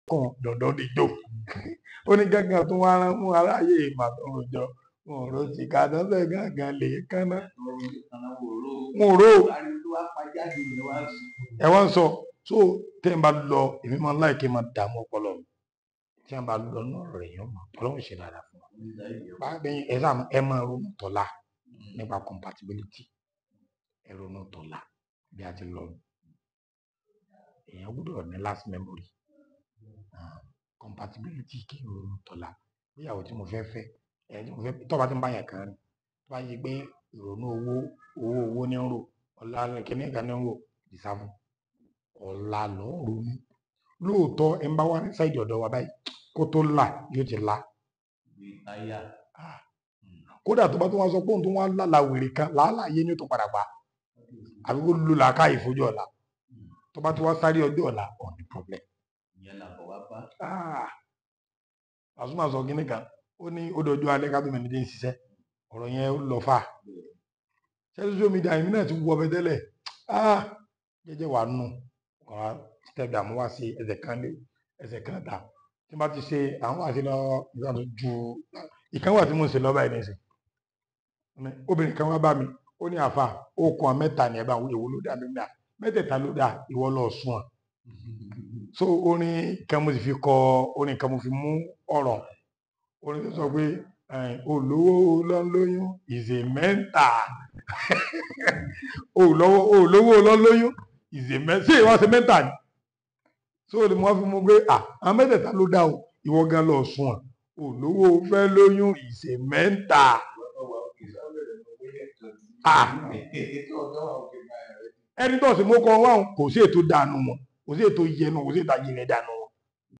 kàn dandan dìjọ ó ní gángan tó wá rán mú aráyé ìmàtọrọ jọ wọn ò rò sí ká dánfẹ gángan lè kánná wọn ò rò ẹ wá ń sọ so tẹ́ ẹ bá lọ èmi máa ń láì kí n máa dààmú ọpọlọ mi tí wọn bá lọ náà rẹ yẹn mọ Ọlọ́run ṣe dáadáa fún wa báyìí ẹ sáà ẹ máa ronú tọ́lá nípa compatibility ẹ ronú tọ́lá bí a ti lọ èèyàn gbọ́dọ̀ ní last memory Ah, compatibility kí n ronú tọ́lá bíyàwó tí mo fẹ́ fẹ́ ẹ̀ tí mo fẹ́ tọ́ba tí ń bá yàn kan rìn tó bá yẹ pé ìrònú owó owó owó ní ń rò ọ̀la kìíní kan ní ń rò ìsáfù ọ̀la lọ́ ń ronú lóòótọ́ ẹ̀ ń bá wá ní sáìdì ọ̀dọ̀ wa báyìí kó tó là yóò ti la Ah, kódà tó bá tó wá sọ pé òun tó wá lálàá wèrè kan làálàá yé ni ó tó padà pa àbí kó lu làákà ìfojú ọ̀la tó bá tó wá sáré ọjọ́ ọ̀la ọ̀ ní problem. Ah, Pasuma sọ kínní kan ó ní ó dojú alẹ́ ká tó mẹ́ni dé ń ṣiṣẹ́ ọ̀rọ̀ yẹn ó lọ fà ṣé social media yìí náà ti wọ ọbẹ̀ tẹ́lẹ̀ Ah, jẹ́jẹ́ wàá nù ọ̀rá step down mo wá sí ẹsẹ̀ kan lé ẹsẹ̀ kan ta tí n bá ti ṣe àwọn àti lọ ìgbà tó ju ìkan wà tí mo ń ṣe lọ́ba ẹ̀ nísìn obìnrin kan wá bá mi ó ní àfa okùn mẹ́ta ni ẹ bá wo èwo ló dá mi gbà mẹ́tẹ̀ẹ̀ta ló dá ìwọ lọ sùn ọ̀ so orin kan mo sì fi kọ orin kan mo fi mú ọ̀rọ̀ orin tó sọ pé eh, olówó lọ́lóyún is a mental olówó olówó lọ́lóyún is a mental ṣé ìwọ ṣe mental ni so ni mo fi mú pé ah àwọn mẹ́tẹ̀ẹ̀ta ló dá o ìwọ gan lọ sùn ọ̀ olówó fẹ́ lóyún is a mental ah ẹni tó sì mú kọ wá kò sí ètò dànù wọn kò sí ètò yẹnu kò sí ètò ayẹyẹ dànù